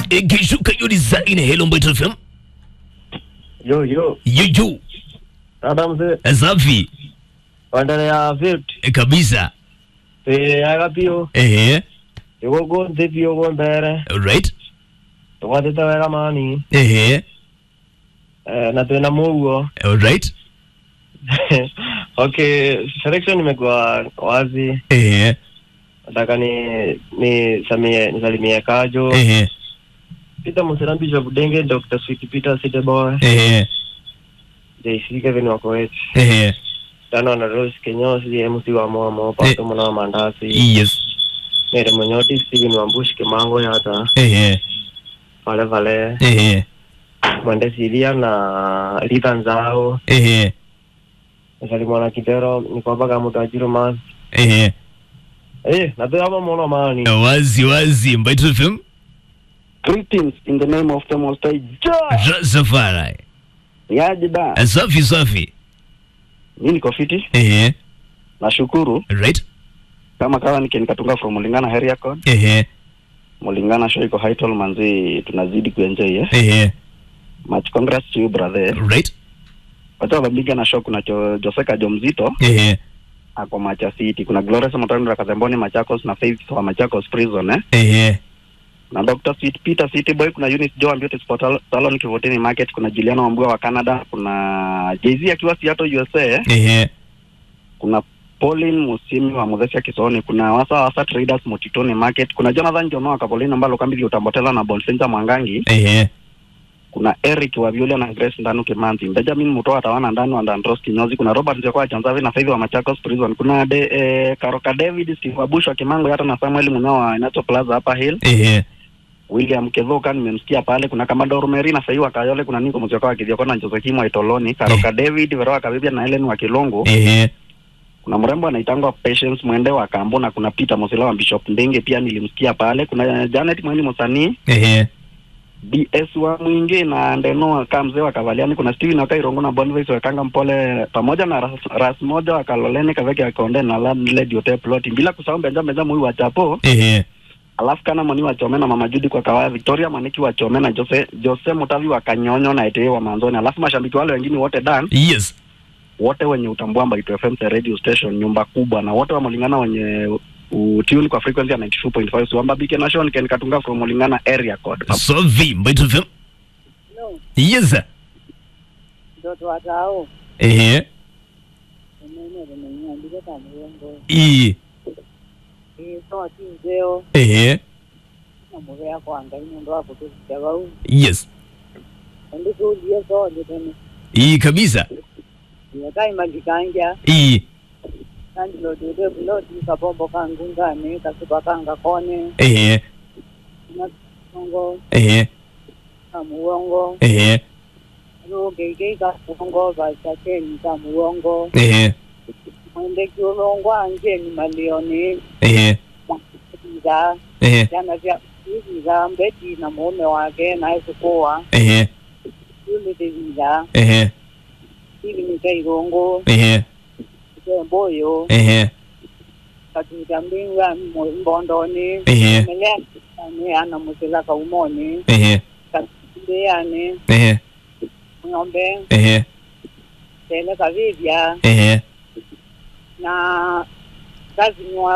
ikishuka hiyo design hello Mbito FM Yo yo, yuyu dada mzee, safi waendelea vipi? eh, kabisa Twiaga biũ ehe tũgũngũnthĩ biũ gũ mbere right tũgwatĩte wega mani ehe eh, na twĩna mũguo right okay, selection imekuwa wazi. ehe Nataka ni ni samie nisalimie Kajo ehe Peter Musera, Bishop Denge, Dr. Sweet Peter Sideboy, ehe JC Kevin Wakoech, ehe Tano na Rose Kenyosi, MC wa Momo, Pato Mwana wa Mandasi, yes Mere Munyoti, Steven Wambushi, Kimango Yata, ehe Vale Vale, ehe Mwende Silia na Rita Nzao, ehe Salimwa na Kidero, Nikobaga Mutajiru Mas. ehe Eh, na tu hapa mwana mani. wazi wazi Mbito FM Greetings in the name of the Most High Jah. Rastafari Niaje da? Eh, safi safi Mimi niko fiti. ehe Nashukuru right kama kawa nike nikatunga from Mulingana area code. ehe Mulingana show iko Haitol manzi tunazidi kuenjoy eh. ehe Much congrats to you brother. right Wacha wabiga na show kuna jo, Joseka Jomzito ehe ako Macha City. Kuna Glorious Mutando wa Kazemboni Machakos na Faith wa Machakos Prison eh. ehe Na Dr. Sweet Peter City Boy kuna Eunice Joe Beauty Sport Salon Kivutini Market kuna Juliana Wambua wa Canada kuna Jay-Z akiwa Seattle USA eh. ehe kuna Pauline Musimi wa Muthesia Kisoni, kuna Wasa Wasa Traders Motitoni Market, kuna Jonathan Jono wa Kapolini ambalo kambi utambotela na Bonsenja Mwangangi, ehe kuna Eric wa Viola na Grace Ndanu Kimanzi, Benjamin Mutoa Tawana Ndanu wa Ndandros Kinyozi, kuna Robert Njokoa Chanzavi na Faith wa Machakos Prison, kuna de, eh, Karoka David Steve Wabush wa Kimango hata na Samuel Munao wa Inacho Plaza hapa Hill, ehe William Kevoka nimemsikia pale, kuna Kamador Meri na Sahiwa Kayole, kuna Niko Mzioka wa Kithioko na Josekimu wa Itoloni, Karoka David Veroa Kabibia na Helen wa Kilongo, ehe kuna mrembo anaitangwa Patience Mwende wa Kambo na kuna Peter Mosela wa Bishop Ndenge pia nilimsikia pale. Kuna Janet Mweni Msanii, ehe BS wa Mwingi na Ndeno ka mzee wa Kavaliani, kuna Steven wa Kairongo na Boniface wa Kanga Mpole pamoja na ras, ras moja wa Kaloleni Kaveke ya Konde na Landlady Hotel Plot, bila kusahau Benja Benja Mwi wa Chapo, ehe alafu kana Moni wa Chome na Mama Judi kwa Kawaya, Victoria Maniki wa Chome na Jose Jose Mutavi wa Kanyonyo na Etee wa Manzoni, alafu mashabiki wale wengine wote dan yes wote wenye utambua Mbaitu FM the radio station nyumba kubwa na wote wa Mulingana wenye utune kwa frequency ya 92.5 Suamba Bike Nation Ken Katunga from Mulingana area code. safi Mbito FM No, yes mtoto watao ehe umene limenyandike kamuyongo i iso tinzeo ehe namuve yako anga inondo wako tuzijavau yes andikuulie sonde tene i kabisa yakaimagikanja i kandilodude buloti kapombo kangungane kasupa kanga kone ehe nakongo ehe kamuwongo ehe lugeigei kamuwongo vasakeni kamuwongo ehe mwende kiulongo anjeni malioni ehe iza ehe jana vya iza mbeti na mume wake naesukua ehe yuliteviza ehe ili nikairongo ehe temboyo ehe katuta mbinga mbondoni ehe meleane ana musila kaumoni ehe katumbeane ehe ng'ombe ehe tele kavivya ehe na kazinywa